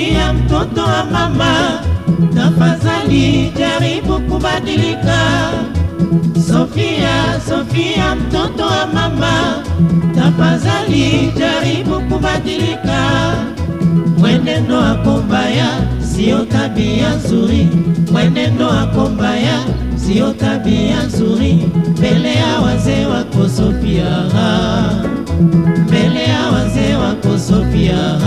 Sofia mtoto wa mama, tafadhali jaribu kubadilika. Sofia, Sofia mtoto wa mama, tafadhali jaribu kubadilika. Mwenendo wako mbaya sio tabia nzuri, mwenendo wako mbaya sio tabia nzuri mbele ya wazee wako Sofia, mbele ya wazee wako Sofia.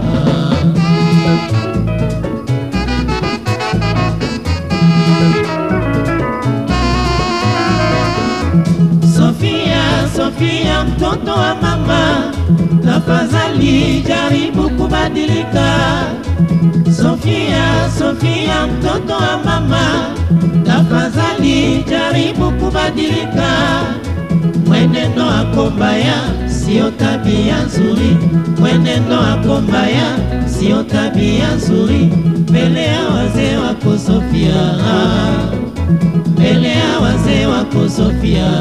Sofia, Sofia mtoto wa mama, tafadhali jaribu kubadilika. Sofia, Sofia mtoto wa mama, tafadhali jaribu kubadilika. Mwenendo wako mbaya sio tabia nzuri, mwenendo wako mbaya sio tabia nzuri mbele ya wazee wako Sofia, mbele ya wazee wako Sofia.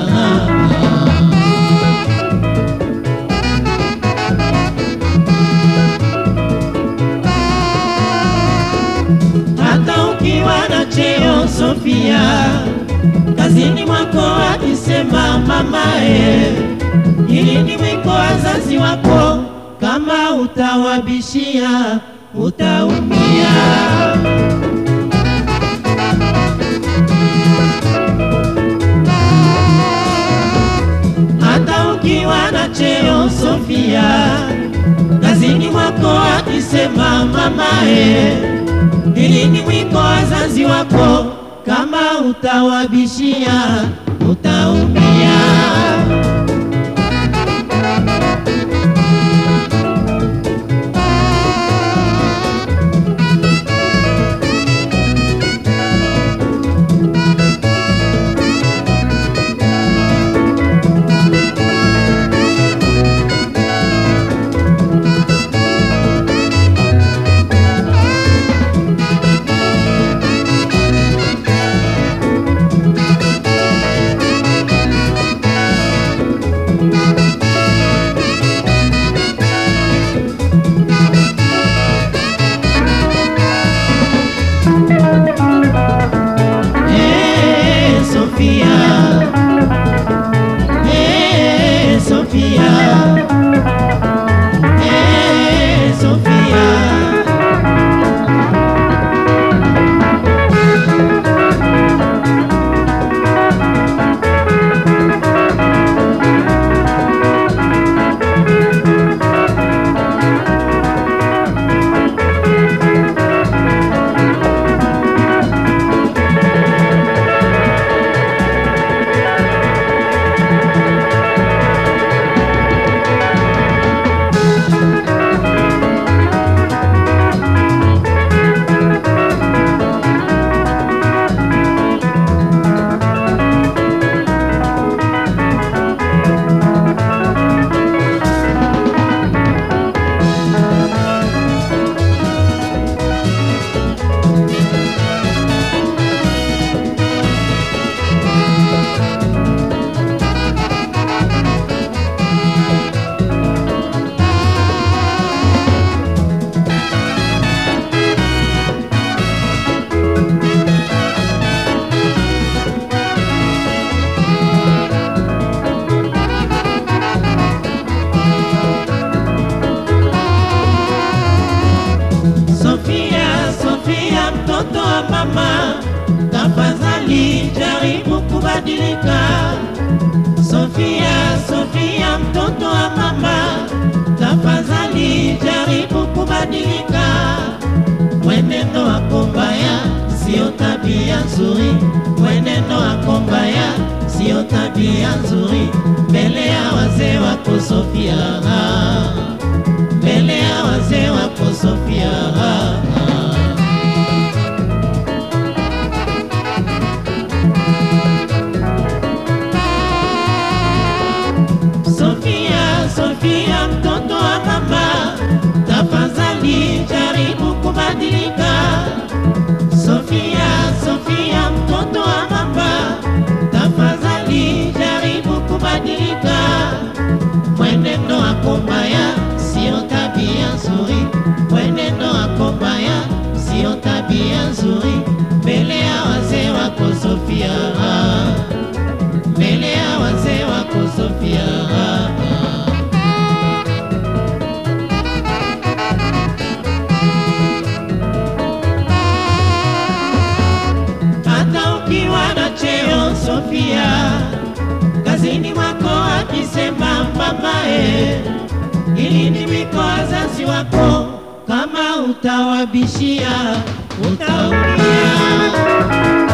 hata ukiwa na cheo Sofia, kazini mwako akisema mamae, ili ni mwiko wazazi wako, kama utawabishia utaumia. Hata ukiwa na cheo Sofia, kazini mwako akisema mamae ili ni mwiko wazazi wako, kama utawabishia utaumia. Eh, Sofia. Eh, Sofia. Eh, Sofia. Sofia, Sofia mtoto wa mama, tafadhali jaribu kubadilika. Sofia, Sofia mtoto wa mama, tafadhali jaribu kubadilika. Mwenendo wako mbaya sio tabia nzuri, mwenendo wako mbaya sio tabia nzuri mbele ya wazee wako Sofia, mbele ya wazee wako Sofia. Sofia, Sofia mtoto wa mama, tafadhali jaribu kubadilika. Sofia, Sofia mtoto wa mama, tafadhali jaribu kubadilika. Mwenendo wako mbaya Sofia, mbele ya wazee wako Sofia. Hata ukiwa na cheo Sofia, kazini mwako akisema mamae, ili ndimi kwa wazazi wako, kama utawabishia utaumia.